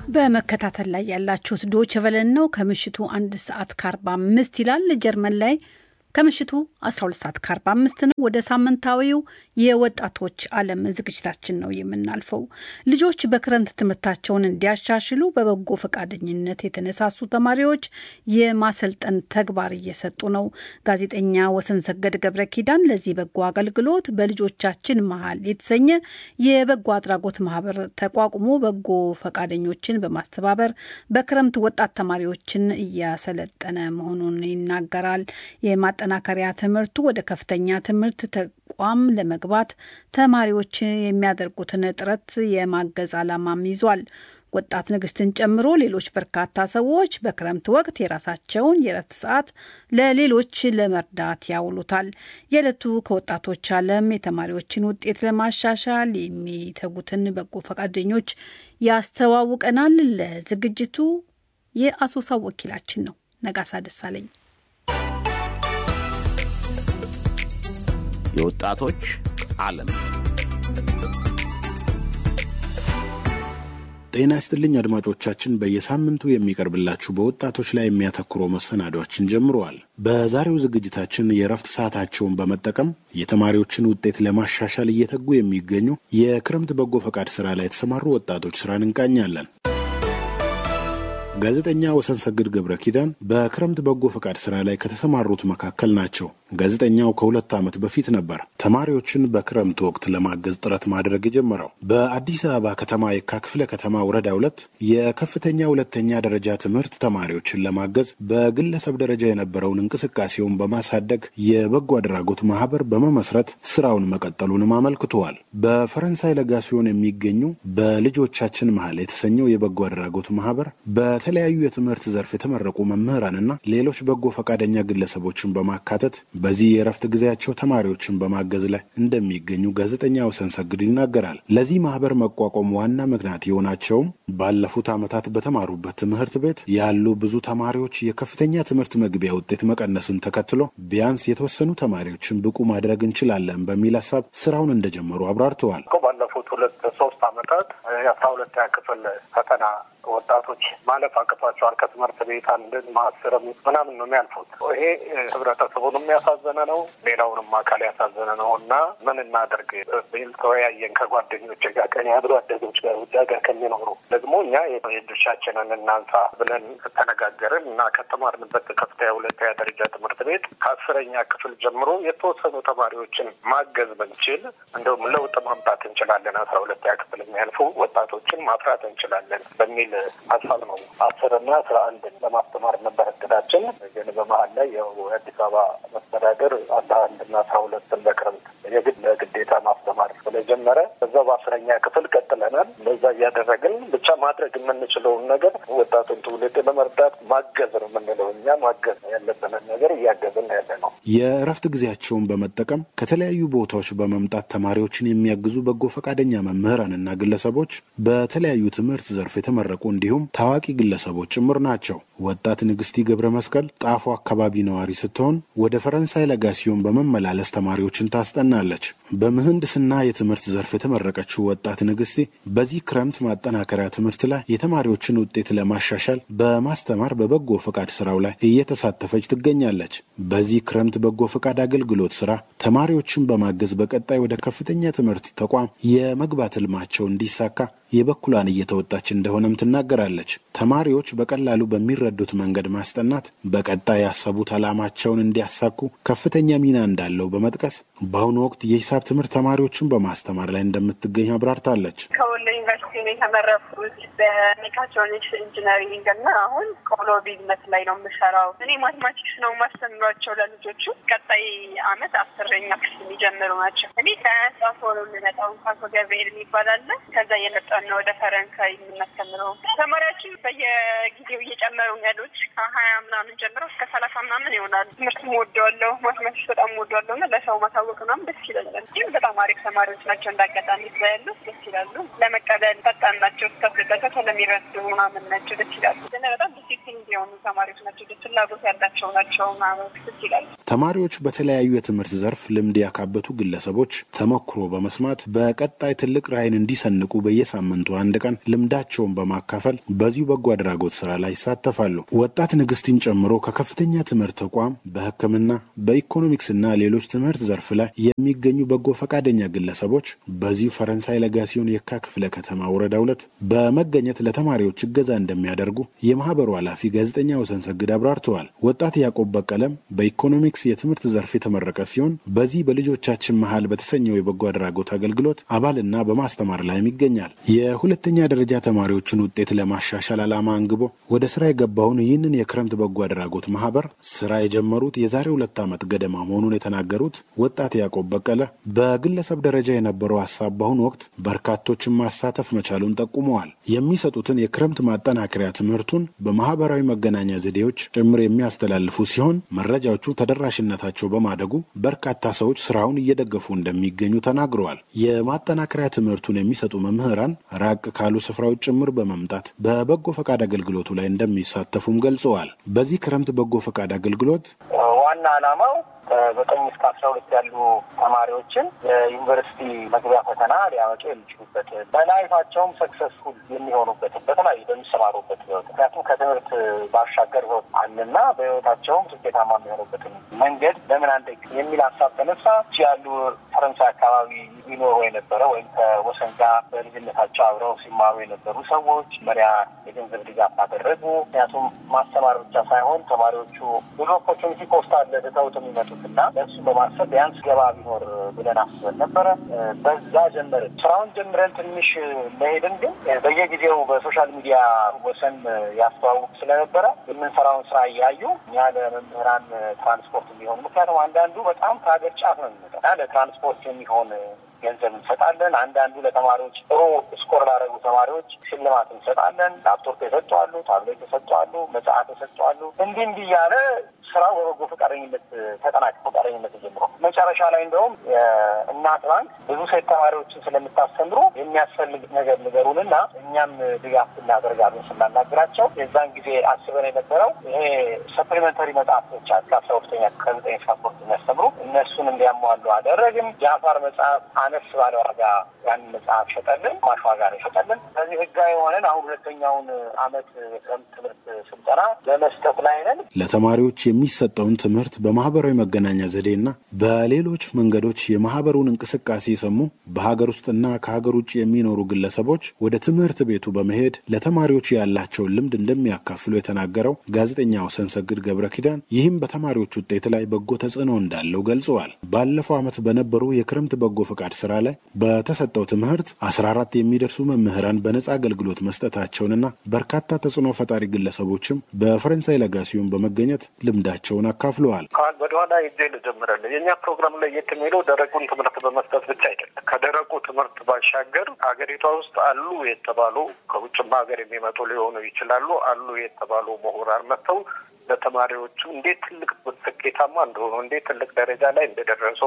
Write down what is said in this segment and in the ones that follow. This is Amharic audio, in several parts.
በመከታተል ላይ ያላችሁት ዶች ቨለን ነው። ከምሽቱ አንድ ሰዓት ከአርባ አምስት ይላል። ጀርመን ላይ ከምሽቱ 12 ሰዓት ከ45 ነው። ወደ ሳምንታዊው የወጣቶች ዓለም ዝግጅታችን ነው የምናልፈው። ልጆች በክረምት ትምህርታቸውን እንዲያሻሽሉ በበጎ ፈቃደኝነት የተነሳሱ ተማሪዎች የማሰልጠን ተግባር እየሰጡ ነው። ጋዜጠኛ ወሰን ሰገድ ገብረ ኪዳን ለዚህ በጎ አገልግሎት በልጆቻችን መሀል የተሰኘ የበጎ አድራጎት ማህበር ተቋቁሞ በጎ ፈቃደኞችን በማስተባበር በክረምት ወጣት ተማሪዎችን እያሰለጠነ መሆኑን ይናገራል። ማጠናከሪያ ትምህርቱ ወደ ከፍተኛ ትምህርት ተቋም ለመግባት ተማሪዎች የሚያደርጉትን ጥረት የማገዝ ዓላማም ይዟል። ወጣት ንግስትን ጨምሮ ሌሎች በርካታ ሰዎች በክረምት ወቅት የራሳቸውን የእረፍት ሰዓት ለሌሎች ለመርዳት ያውሉታል። የዕለቱ ከወጣቶች ዓለም የተማሪዎችን ውጤት ለማሻሻል የሚተጉትን በጎ ፈቃደኞች ያስተዋውቀናል። ለዝግጅቱ የአሶሳ ወኪላችን ነው ነጋሳ ደሳለኝ። የወጣቶች ዓለም ጤና ይስጥልኝ አድማጮቻችን። በየሳምንቱ የሚቀርብላችሁ በወጣቶች ላይ የሚያተኩረው መሰናዷችን ጀምረዋል። በዛሬው ዝግጅታችን የእረፍት ሰዓታቸውን በመጠቀም የተማሪዎችን ውጤት ለማሻሻል እየተጉ የሚገኙ የክረምት በጎ ፈቃድ ስራ ላይ የተሰማሩ ወጣቶች ስራን እንቃኛለን። ጋዜጠኛ ወሰን ሰግድ ገብረ ኪዳን በክረምት በጎ ፈቃድ ስራ ላይ ከተሰማሩት መካከል ናቸው። ጋዜጠኛው ከሁለት ዓመት በፊት ነበር ተማሪዎችን በክረምት ወቅት ለማገዝ ጥረት ማድረግ የጀመረው። በአዲስ አበባ ከተማ የካ ክፍለ ከተማ ወረዳ ሁለት የከፍተኛ ሁለተኛ ደረጃ ትምህርት ተማሪዎችን ለማገዝ በግለሰብ ደረጃ የነበረውን እንቅስቃሴውን በማሳደግ የበጎ አድራጎት ማህበር በመመስረት ስራውን መቀጠሉንም አመልክተዋል። በፈረንሳይ ለጋሲዮን የሚገኙ በልጆቻችን መሀል የተሰኘው የበጎ አድራጎት ማህበር በተለያዩ የትምህርት ዘርፍ የተመረቁ መምህራንና ሌሎች በጎ ፈቃደኛ ግለሰቦችን በማካተት በዚህ የእረፍት ጊዜያቸው ተማሪዎችን በማገዝ ላይ እንደሚገኙ ጋዜጠኛ ወሰን ሰግድ ይናገራል። ለዚህ ማህበር መቋቋም ዋና ምክንያት የሆናቸውም ባለፉት ዓመታት በተማሩበት ትምህርት ቤት ያሉ ብዙ ተማሪዎች የከፍተኛ ትምህርት መግቢያ ውጤት መቀነስን ተከትሎ ቢያንስ የተወሰኑ ተማሪዎችን ብቁ ማድረግ እንችላለን በሚል ሀሳብ ስራውን እንደጀመሩ አብራርተዋል። ባለፉት ሁለት ሶስት ዓመታት የአስራ ሁለተኛ ክፍል ፈተና ወጣቶች ማለፍ አቅቷቸዋል። ከትምህርት ቤት አንድን ማስርም ምናምን ነው የሚያልፉት። ይሄ ህብረተሰቡንም ያሳዘነ ነው፣ ሌላውንም አካል ያሳዘነ ነው እና ምን እናደርግ ቢል ተወያየን ከጓደኞች ጋር ቀን አብሮ አደጎች ጋር ውጭ ሀገር ከሚኖሩ ደግሞ እኛ የድርሻችንን እናንሳ ብለን ተነጋገርን እና ከተማርንበት ከፍተኛ ሁለተኛ ደረጃ ትምህርት ቤት ከአስረኛ ክፍል ጀምሮ የተወሰኑ ተማሪዎችን ማገዝ ብንችል እንደውም ለውጥ ማምጣት እንችላለን፣ አስራ ሁለተኛ ክፍል የሚያልፉ ወጣቶችን ማፍራት እንችላለን በሚል ሀሳብ ነው። አስርና አስራ አንድን ለማስተማር ነበር እቅዳችን። ግን በመሀል ላይ ያው የአዲስ አበባ መስተዳደር አስራ አንድና አስራ ሁለትን በክረምት የግድ ለግዴታ ማስተማር ስለጀመረ በዛው በአስረኛ ክፍል ቀጥለናል። በዛ እያደረግን ብቻ ማድረግ የምንችለውን ነገር ወጣቱን ትውልድ ለመርዳት ማገዝ ነው የምንለው እኛ ማገዝ ያለብንን ነገር እያገዝን ያለ ነው። የእረፍት ጊዜያቸውን በመጠቀም ከተለያዩ ቦታዎች በመምጣት ተማሪዎችን የሚያግዙ በጎ ፈቃደኛ መምህራንና ግለሰቦች በተለያዩ ትምህርት ዘርፍ የተመረቁ እንዲሁም ታዋቂ ግለሰቦች ጭምር ናቸው። ወጣት ንግስቲ ገብረ መስቀል ጣፎ አካባቢ ነዋሪ ስትሆን ወደ ፈረንሳይ ለጋሲዮን በመመላለስ ተማሪዎችን ታስጠናለች። በምህንድስና የትምህርት ዘርፍ የተመረቀችው ወጣት ንግስቲ በዚህ ክረምት ማጠናከሪያ ትምህርት ላይ የተማሪዎችን ውጤት ለማሻሻል በማስተማር በበጎ ፈቃድ ስራው ላይ እየተሳተፈች ትገኛለች። በዚህ ክረምት በጎ ፈቃድ አገልግሎት ስራ ተማሪዎችን በማገዝ በቀጣይ ወደ ከፍተኛ ትምህርት ተቋም የመግባት ህልማቸው እንዲሳካ የበኩሏን እየተወጣች እንደሆነም ትናገራለች። ተማሪዎች በቀላሉ በሚረዱት መንገድ ማስጠናት በቀጣይ ያሰቡት ዓላማቸውን እንዲያሳኩ ከፍተኛ ሚና እንዳለው በመጥቀስ በአሁኑ ወቅት የሂሳብ ትምህርት ተማሪዎችን በማስተማር ላይ እንደምትገኝ አብራርታለች። ከወሎ ዩኒቨርሲቲ ነው የተመረኩት በሜካትሮኒክስ ኢንጂነሪንግ እና አሁን ቆሎ ቢዝነስ ላይ ነው የምሰራው። እኔ ማቴማቲክስ ነው ማስተምሯቸው ለልጆቹ። ቀጣይ አመት አስረኛ ክፍል የሚጀምሩ ናቸው። እኔ ከጻፎ ነው የምመጣው። ካቶ ገብርኤል የሚባል አለ። ከዛ እየመጣ ነው ወደ ፈረንሳይ የምናስተምረው። ተማሪያችን በየጊዜው እየጨመሩ ያሉት ከሀያ ምናምን ጀምሮ እስከ ሰላሳ ምናምን ይሆናሉ። ትምህርትም ወደዋለሁ፣ ማትማቲክስ በጣም ወደዋለሁ እና ለሰው ማሳወቅ ምናምን ደስ ይለኛል። ግን በጣም አሪፍ ተማሪዎች ናቸው። እንዳጋጣሚ ስላያሉ ደስ ይላሉ። ለመቀበል ፈጣን ናቸው። እስከፍልበታ ስለሚረዱ ምናምን ናቸው። ደስ ይላሉ። ግን በጣም ዲሲፕሊን የሆኑ ተማሪዎች ናቸው። ፍላጎት ያላቸው ናቸው ምናምን ክስ ይላል። ተማሪዎች በተለያዩ የትምህርት ዘርፍ ልምድ ያካበቱ ግለሰቦች ተሞክሮ በመስማት በቀጣይ ትልቅ ራዕይን እንዲሰንቁ በየሳምንቱ አንድ ቀን ልምዳቸውን በማካፈል በዚሁ በጎ አድራጎት ስራ ላይ ይሳተፋሉ። ወጣት ንግስትን ጨምሮ ከከፍተኛ ትምህርት ተቋም በሕክምና በኢኮኖሚክስና ሌሎች ትምህርት ዘርፍ ላይ የሚገኙ በጎ ፈቃደኛ ግለሰቦች በዚሁ ፈረንሳይ ለጋሲዮን የካ ክፍለ ከተማ ወረዳ ሁለት በመገኘት ለተማሪዎች እገዛ እንደሚያደርጉ የማህበሩ ኃላፊ ጋዜጠኛ ወሰን ሰግድ አብራርተዋል። ወጣት ያዕቆብ በቀለም በኢኮኖሚክስ የትምህርት ዘርፍ የተመረቀ ሲሆን በዚህ በልጆቻችን መሀል በተሰኘው የበጎ አድራጎት አገልግሎት አባልና በማስተማር ላይም ይገኛል። የሁለተኛ ደረጃ ተማሪዎችን ውጤት ለማሻሻል ዓላማ አንግቦ ወደ ስራ የገባውን ይህንን የክረምት በጎ አድራጎት ማህበር ስራ የጀመሩት የዛሬ ሁለት ዓመት ገደማ መሆኑን የተናገሩት ወጣት ያዕቆብ በቀለ በግለሰብ ደረጃ የነበረው ሀሳብ በአሁኑ ወቅት በርካቶችን ማሳተፍ መቻሉን ጠቁመዋል። የሚሰጡትን የክረምት ማጠናከሪያ ትምህርቱን በማህበራዊ መገናኛ ዘዴዎች ጭምር የሚያስተላልፉ ሲሆን መረጃዎቹ ተደራሽነታቸው በማደጉ በርካታ ሰዎች ስራውን እየደገፉ እንደሚገኙ ተናግረዋል። የማጠናከሪያ ትምህርቱን የሚሰጡ መምህራን ራቅ ካሉ ስፍራዎች ጭምር በመምጣት በበጎ ፈቃድ አገልግሎቱ ላይ እንደሚሳተፉም ገልጸዋል። በዚህ ክረምት በጎ ፈቃድ አገልግሎት ዋና ዓላማው ዘጠኝ እስከ አስራ ሁለት ያሉ ተማሪዎችን የዩኒቨርሲቲ መግቢያ ፈተና ሊያመጡ የሚችሉበት በላይፋቸውም ሰክሰስፉል የሚሆኑበትን በተለያዩ በሚሰማሩበት ህይወት ምክንያቱም ከትምህርት ባሻገር ህይወት አለና በህይወታቸውም ስኬታማ የሚሆኑበትን መንገድ ለምን አንደ የሚል ሀሳብ ተነሳ። ያሉ ፈረንሳይ አካባቢ ይኖሩ የነበረ ወይም ከወሰን ጋር በልጅነታቸው አብረው ሲማሩ የነበሩ ሰዎች መሪያ የገንዘብ ድጋፍ አደረጉ። ምክንያቱም ማስተማር ብቻ ሳይሆን ተማሪዎቹ ብዙ ኦፖርቹኒቲ ኮስት አለ ትተውት የሚመጡት እና ለእሱ በማሰብ ቢያንስ ገባ ቢኖር ብለን አስበን ነበረ። በዛ ጀመርን። ስራውን ጀምረን ትንሽ መሄድን ግን በየጊዜው በሶሻል ሚዲያ ወሰን ያስተዋውቅ ስለነበረ የምንሰራውን ስራ እያዩ እኛ ለመምህራን ትራንስፖርት የሚሆን ምክንያቱም አንዳንዱ በጣም ከሀገር ጫፍ ነው የሚመጣ ለትራንስፖርት የሚሆን ገንዘብ እንሰጣለን። አንዳንዱ ለተማሪዎች ጥሩ ስኮር ላደረጉ ተማሪዎች ሽልማት እንሰጣለን። ላፕቶፕ የሰጠዋሉ፣ ታብሌት የሰጠዋሉ፣ መጽሐፍ የሰጠዋሉ። እንዲህ እንዲህ እያለ ስራው በበጎ ፈቃደኝነት ተጠናቀ ፈቃደኝነት ጀምሮ መጨረሻ ላይ እንደውም እናት ባንክ ብዙ ሴት ተማሪዎችን ስለምታስተምሩ የሚያስፈልግ ነገር ንገሩንና እኛም ድጋፍ እናደርጋለን ስናናግራቸው የዛን ጊዜ አስበን የነበረው ይሄ ሰፕሊመንተሪ መጽሐፍቶች አሉ ከአስራ ሁለተኛ ከዘጠኝ እስከ አስራ ሁለት የሚያስተምሩ እነሱን እንዲያሟሉ አደረግን። ጃፋር መጽሐፍ አነስ ባለ ዋጋ ያንን መጽሐፍ ሸጠልን፣ ማሽ ዋጋ ነው ሸጠልን። ስለዚህ ህጋዊ የሆነን አሁን ሁለተኛውን አመት የክረምት ትምህርት ስልጠና በመስጠት ላይ ነን። ለተማሪዎች የሚሰጠውን ትምህርት በማህበራዊ መገናኛ ዘዴና በሌሎች መንገዶች የማህበሩን እንቅስቃሴ የሰሙ በሀገር ውስጥና ከሀገር ውጭ የሚኖሩ ግለሰቦች ወደ ትምህርት ቤቱ በመሄድ ለተማሪዎች ያላቸውን ልምድ እንደሚያካፍሉ የተናገረው ጋዜጠኛ ወሰን ሰግድ ገብረ ኪዳን ይህም በተማሪዎች ውጤት ላይ በጎ ተጽዕኖ እንዳለው ገልጸዋል። ባለፈው ዓመት በነበሩ የክረምት በጎ ፈቃድ ስራ ላይ በተሰጠው ትምህርት አስራ አራት የሚደርሱ መምህራን በነጻ አገልግሎት መስጠታቸውንና በርካታ ተጽዕኖ ፈጣሪ ግለሰቦችም በፈረንሳይ ለጋሲዮን በመገኘት ልምዳቸውን አካፍለዋል። ወደኋላ ይዜ ልጀምራለን። የእኛ ፕሮግራም ላይ የት የሚለው ደረቁን ትምህርት በመስጠት ብቻ አይደለም። ከደረቁ ትምህርት ባሻገር አገሪቷ ውስጥ አሉ የተባሉ ከውጭም ሀገር የሚመጡ ሊሆኑ ይችላሉ አሉ የተባሉ ምሁራን መጥተው ለተማሪዎቹ እንዴት ትልቅ ስኬታማ እንደሆኑ እንዴት ትልቅ ደረጃ ላይ እንደደረሱ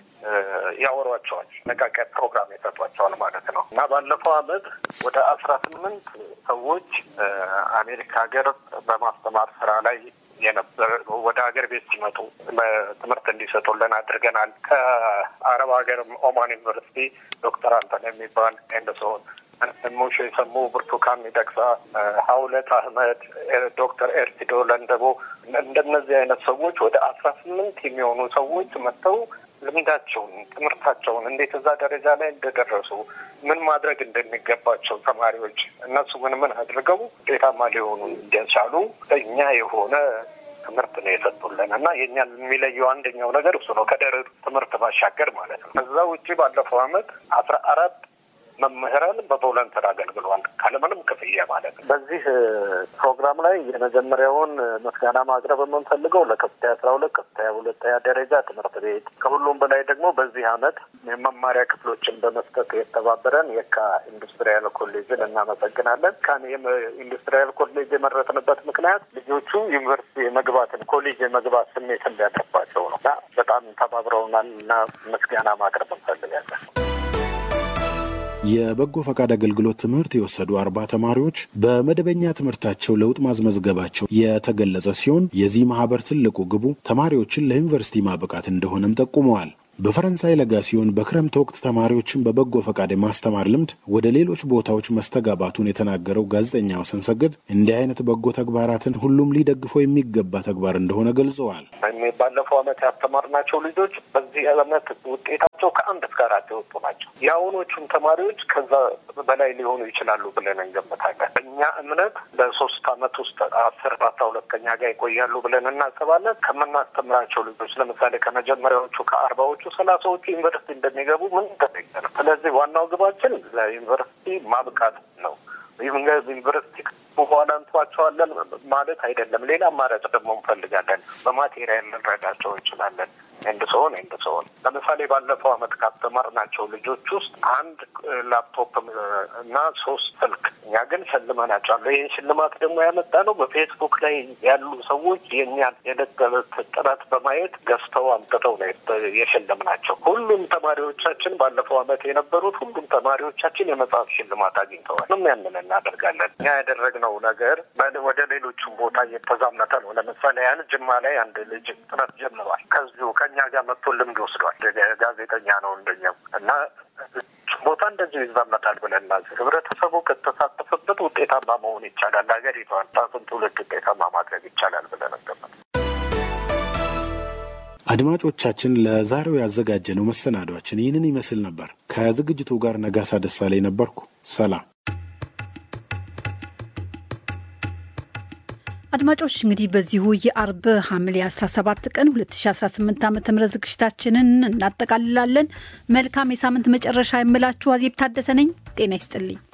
ያወሯቸዋል። ነቃቂያ ፕሮግራም የሰጧቸዋል ማለት ነው እና ባለፈው አመት ወደ አስራ ስምንት ሰዎች አሜሪካ ሀገር በማስተማር ስራ ላይ የነበረ ወደ ሀገር ቤት ሲመጡ ትምህርት እንዲሰጡልን አድርገናል። ከአረብ ሀገር ኦማን ዩኒቨርሲቲ ዶክተር አንተን የሚባል ኤንደሰውን ሙሽ የሰሙ ብርቱካን ሚደቅሳ፣ ሀውለት አህመድ፣ ዶክተር ኤርቲዶ ለንደቦ እንደነዚህ አይነት ሰዎች ወደ አስራ ስምንት የሚሆኑ ሰዎች መጥተው ልምዳቸውን ትምህርታቸውን እንዴት እዛ ደረጃ ላይ እንደደረሱ ምን ማድረግ እንደሚገባቸው ተማሪዎች እነሱ ምን ምን አድርገው ውጤታማ ሊሆኑ እንደቻሉ እኛ የሆነ ትምህርት ነው የሰጡልን እና የእኛን የሚለየው አንደኛው ነገር እሱ ነው። ከደረቅ ትምህርት ባሻገር ማለት ነው። ከዛ ውጭ ባለፈው አመት አስራ አራት መምህራን በቮለንተር አገልግሏል ካለምንም ክፍያ ማለት ነው። በዚህ ፕሮግራም ላይ የመጀመሪያውን ምስጋና ማቅረብ የምንፈልገው ለከፍተኛ አስራ ሁለት ከፍተኛ ሁለተኛ ደረጃ ትምህርት ቤት ከሁሉም በላይ ደግሞ በዚህ አመት የመማሪያ ክፍሎችን በመስጠት የተባበረን የካ ኢንዱስትሪያል ኮሌጅን እናመሰግናለን። ካን ኢንዱስትሪያል ኮሌጅ የመረጥንበት ምክንያት ልጆቹ ዩኒቨርሲቲ የመግባትን ኮሌጅ የመግባት ስሜት እንዲያጠባቸው ነው እና በጣም ተባብረውናል እና ምስጋና ማቅረብ እንፈልጋለን። የበጎ ፈቃድ አገልግሎት ትምህርት የወሰዱ አርባ ተማሪዎች በመደበኛ ትምህርታቸው ለውጥ ማስመዝገባቸው የተገለጸ ሲሆን የዚህ ማህበር ትልቁ ግቡ ተማሪዎችን ለዩኒቨርሲቲ ማብቃት እንደሆነም ጠቁመዋል። በፈረንሳይ ለጋ ሲሆን በክረምት ወቅት ተማሪዎችን በበጎ ፈቃድ የማስተማር ልምድ ወደ ሌሎች ቦታዎች መስተጋባቱን የተናገረው ጋዜጠኛ ወሰን ሰገድ እንዲህ አይነት በጎ ተግባራትን ሁሉም ሊደግፈው የሚገባ ተግባር እንደሆነ ገልጸዋል። ባለፈው ዓመት ያስተማርናቸው ልጆች በዚህ ዓመት ውጤታቸው ከአንድ እስከ አራት የወጡ ናቸው። የአሁኖቹም ተማሪዎች ከዛ በላይ ሊሆኑ ይችላሉ ብለን እንገምታለን። እኛ እምነት በሶስት ዓመት ውስጥ አስር አስራ ሁለተኛ ጋር ይቆያሉ ብለን እናስባለን። ከምናስተምራቸው ልጆች ለምሳሌ ከመጀመሪያዎቹ ከአርባዎቹ ሰላሳዎቹ ዩኒቨርሲቲ እንደሚገቡ ምን ተጠቀ ነው። ስለዚህ ዋናው ግባችን ለዩኒቨርሲቲ ማብቃት ነው። ዩኒቨርሲቲ በኋላ እንተዋቸዋለን ማለት አይደለም። ሌላ አማራጭ ደግሞ እንፈልጋለን። በማቴሪያል ልንረዳቸው እንችላለን። ኤንድ ሰሆን ኤንድ ሰሆን ለምሳሌ ባለፈው ዓመት ካስተማርናቸው ልጆች ውስጥ አንድ ላፕቶፕ እና ሶስት ስልክ እኛ ግን ሸልመናቸዋለሁ። ይህን ሽልማት ደግሞ ያመጣ ነው በፌስቡክ ላይ ያሉ ሰዎች የእኛን የዕለት ተዕለት ጥረት በማየት ገዝተው አምጥተው ነው የሸለምናቸው። ሁሉም ተማሪዎቻችን ባለፈው ዓመት የነበሩት ሁሉም ተማሪዎቻችን የመጽሐፍ ሽልማት አግኝተዋል። ም ያንን እናደርጋለን። እኛ ያደረግነው ነገር ወደ ሌሎቹም ቦታ እየተዛመተ ነው። ለምሳሌ ያን ጅማ ላይ አንድ ልጅ ጥረት ጀምሯል። ከዚሁ ከእኛ ጋር መጥቶ ልምድ ወስዷል። ጋዜጠኛ ነው እንደኛው እና ቦታ እንደዚሁ ይዛመታል ብለን ህብረተሰቡ ከተሳተፈበት ውጤታማ መሆን ይቻላል። ሀገሪቷን ታቱን ትውልድ ውጤታማ ማድረግ ይቻላል ብለን ገመት አድማጮቻችን ለዛሬው ያዘጋጀነው መሰናዷችን ይህንን ይመስል ነበር። ከዝግጅቱ ጋር ነጋሳ ደሳለኝ ነበርኩ። ሰላም። አድማጮች እንግዲህ በዚሁ የአርብ ሐምሌ 17 ቀን 2018 ዓ ም ዝግጅታችንን እናጠቃልላለን። መልካም የሳምንት መጨረሻ የምላችሁ አዜብ ታደሰ ነኝ። ጤና ይስጥልኝ።